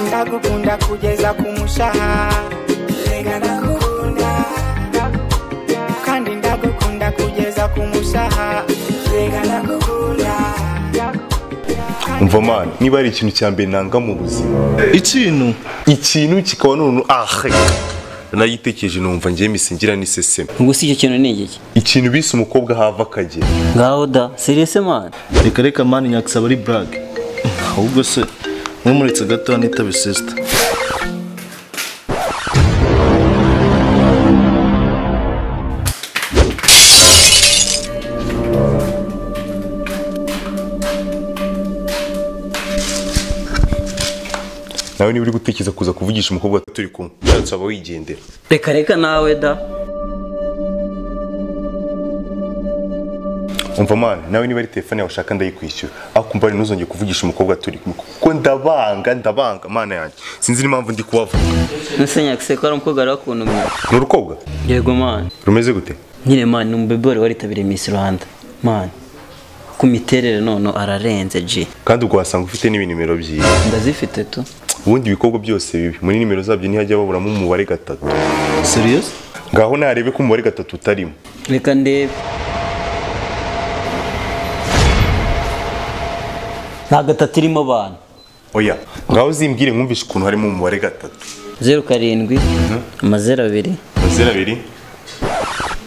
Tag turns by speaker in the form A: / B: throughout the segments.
A: ndagukunda kugeza ku mushaha rega ndagukunda kandi ndagukunda kugeza ku mushaha rega ndagukunda
B: umva mana niba ari ikintu cya mbere nanga mu buzima
C: ikintu
B: ikintu kikaba none ahe nayitekereje numva ngewe misingira n'iseseme
D: ubwo si icyo kintu ni igiki
B: ikintu bise umukobwa hava akagera
D: ngaho da seriyese mani
C: reka reka mani nyakisaba ari burage ahubwo se mwumuretse gato nitabe sisita
B: nawe niba uri gutekereza kuza kuvugisha umukobwa turi kumwe ushatse waba wigendera
D: reka reka nawe da
B: umva mana nawe niba ari telefone yawe ushaka ndayikwishyura ariko umva ntuzongere kuvugisha umukobwa turi kumwe kuko ndabanga ndabanga mana yanjye sinzi n'impamvu ndi kubavuga
D: nese nyakise ko ari umukobwa wari wakuntumye
B: ni urukobwa
D: yego mani
B: rumeze gute
D: nyine mani ni umubebore waritabiriye misi rwanda mani ku miterere none ararenze ji
B: kandi ubwo wasanga ufite n'ibinimero byiza
D: ndazifite tu
B: ubundi ibikorwa byose bibi muri nimero zabyo ntihajya baburamo umubare gatatu
C: seriyose
B: ngaho narebe ko umubare gatatu utarimo
D: reka ndebe nta gatatu irimo abantu
B: oya ngaho uzimbwire nkumvishe ukuntu harimo umubare gatatu
D: zeru karindwi amazeru abiri
B: amazeru abiri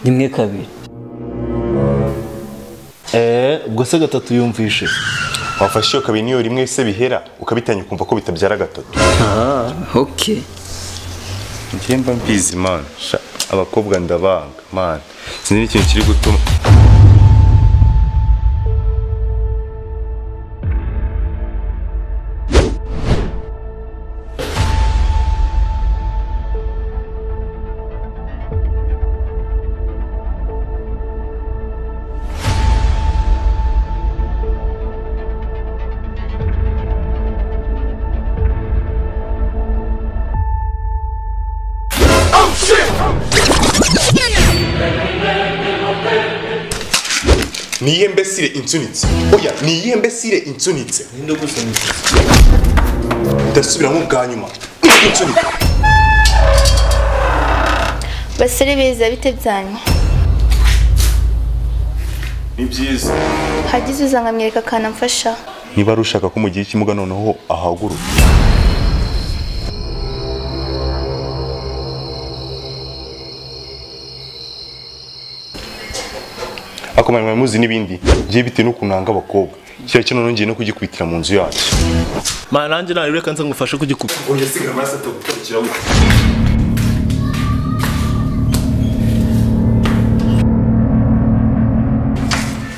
D: rimwe kabiri
C: eee ubwo se gatatu yumvishe
B: wafashe iyo kabiri n'iyo rimwe se bihera ukabitanya ukumva ko bitabyara gatatu
D: aha oke
B: njye mba mbizi mana sha abakobwa ndabanga mana sinzi n'ikintu kiri gutuma ni iyihe mbesire insunitse oya ni iyihe mbesire insunitse
C: ninde gusunitse
B: ndasubiramo ubwa nyuma insunitse
E: basore beza bite byanyu
B: ni byiza
E: hagize uza nkamwereka akantu amfasha
B: niba ari ushaka ko mu gihe cy'imuga noneho ahaguruka akomanwa muzi n'ibindi ngiye bitewe n'ukuntu nanga abakobwa kiriya cyo noneho ngiye no kugikubitira mu nzu yacu
C: mani nanjye nawe reka nza ngufashe kugikupa
B: oya sigara amaraso atagukurikira we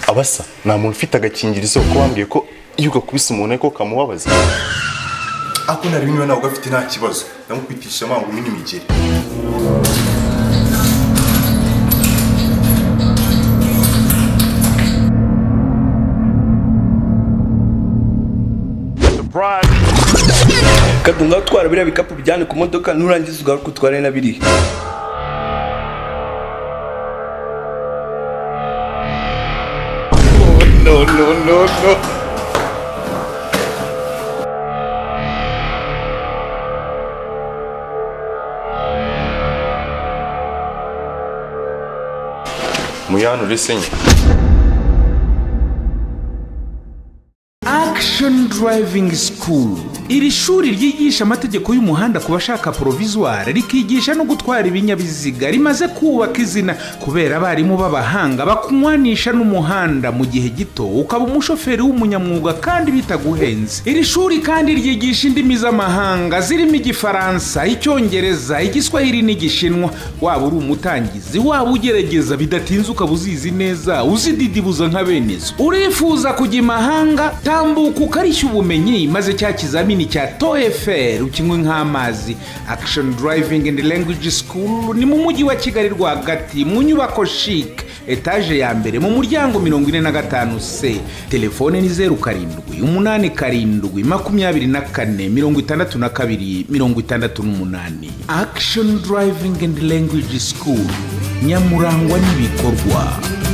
B: abasa nta muntu ufite agakingirizo ko wambwiye ko iyo ugakubise umuntu ariko kamubabaza ako nari niba nawe ugafite nta kibazo ndamukwitisha amanguru n'imigeri
F: kadunga utwara biriya bikapu bijyane ku modoka nurangiza ugaruka utware na biriya
B: no no no no muyanure senye
G: Action Driving School. Iri shuri ryigisha amategeko y'umuhanda ku bashaka provisoire rikigisha no gutwara ibinyabiziga rimaze kubaka izina kubera abarimu b'abahanga bakunywanisha n'umuhanda mu gihe gito ukaba umushoferi w'umunyamwuga kandi bitaguhenze. Iri shuri kandi ryigisha indimi z'amahanga zirimo Igifaransa, Icyongereza, Igiswahili n'Igishinwa. Waba uri umutangizi, waba ugerageza bidatinze ukaba uzizi neza, uzididibuza nka bene zo. Urifuza kujya imahanga tambuka ukarishya ubumenyi maze cya kizamini cya toefr ukinywe nk'amazi action driving and language school ni mu mujyi wa kigali rwagati mu nyubako chic etaje ya mbere mu muryango 45 c telefone ni zeru karindwi umunani karindwi makumyabiri na kane mirongo itandatu na kabiri mirongo itandatu n'umunani action driving and language school nyamurangwa n'ibikorwa